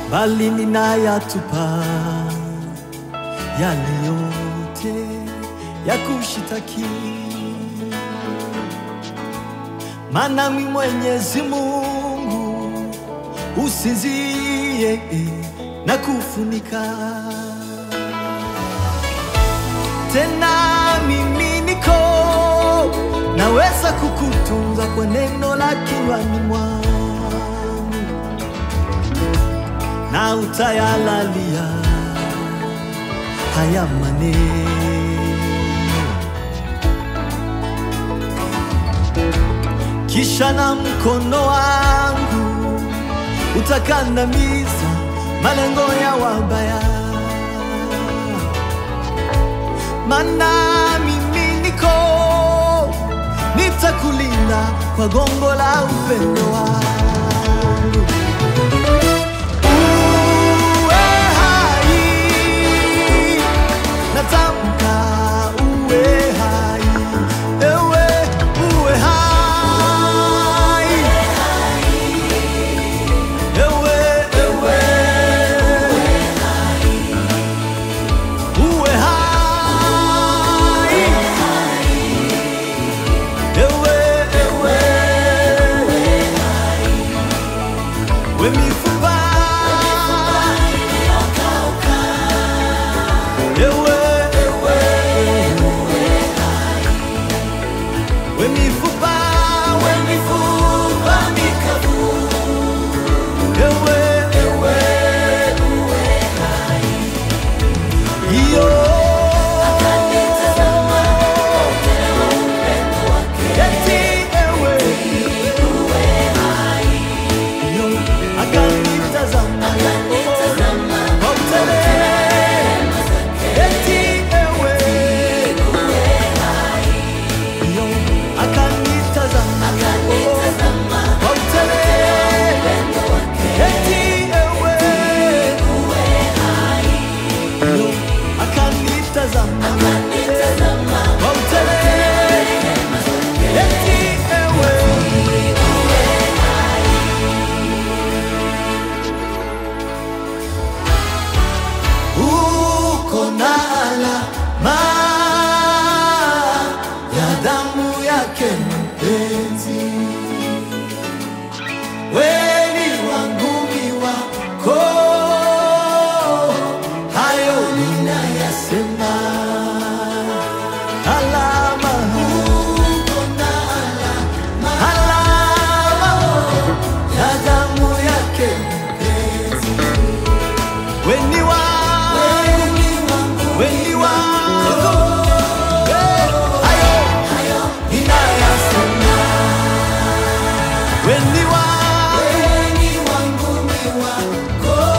bali ninayatupa yale yote ya kushitaki, maana mi Mwenyezi Mungu usinzie na kufunika tena mimi niko naweza kukutunza kwa neno la kinywani mwangu na utayalalia haya maneno kisha na mkono wangu utakandamiza malengo ya wabaya mana mimi niko nitakulinda kwa gongo la upendo wangu. Uwe hai, natamka uwe hai, ewe uwe hai, ewe ewe uwe hai, ewe ewe we mifupa ewe ewe we mifupa we mifupa mikavu ewe ewe iyo eti ewe iyo akanitazama kwa utele eti ewe iyo akanitazama kwa utele eti ewe iyo akanitazama kwa utele eti ewe uko na alama ya damu yake mpenzi, weni wangu mi wako, hayo ninayasema. Alama, uko na alama, alama ya damu yake mpenzi weni wangu, weni wangu, Eh, hayo ninayasema. Weni wangu,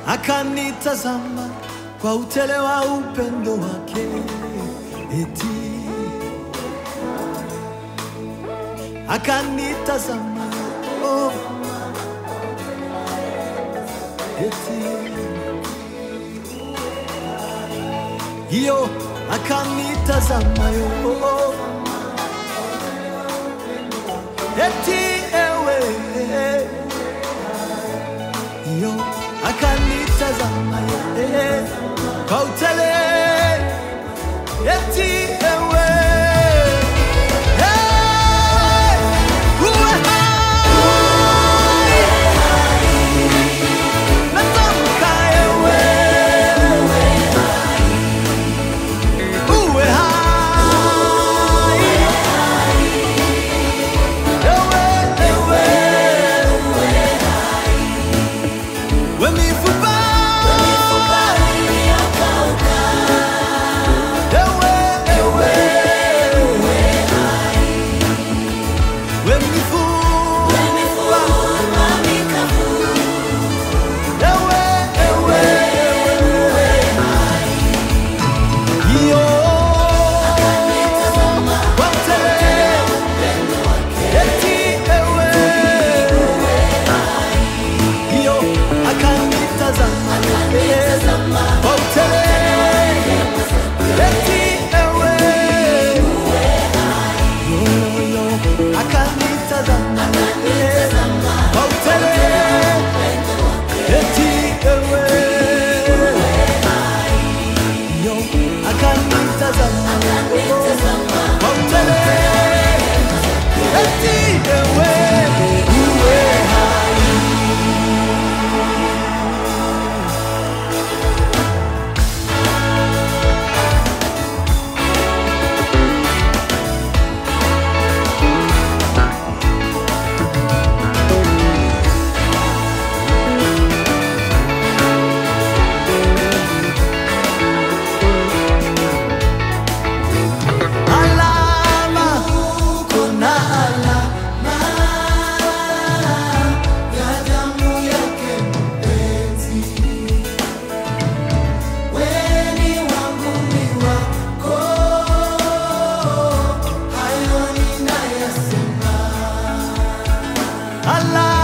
akanitazama kwa utele wa upendo wake, eti akanitazama oh, eti hiyo akanitazama yo eti ewe hiyo akanitazama ye kwa utele eti ewe Hey! uwe hai natamka ewe uwe hai ewe ewe we mifupa ewe ewe we mifupa ewe ewe iyo wote eti ewe iyo akanitazama wote eti ewe yoyo akanitazama wote eti ewe yo akanitazama kwa utele eti ewe uwe hai alama kuna alama ya damu yake mpenzi weni wangu ni wako hayo ninayasema alama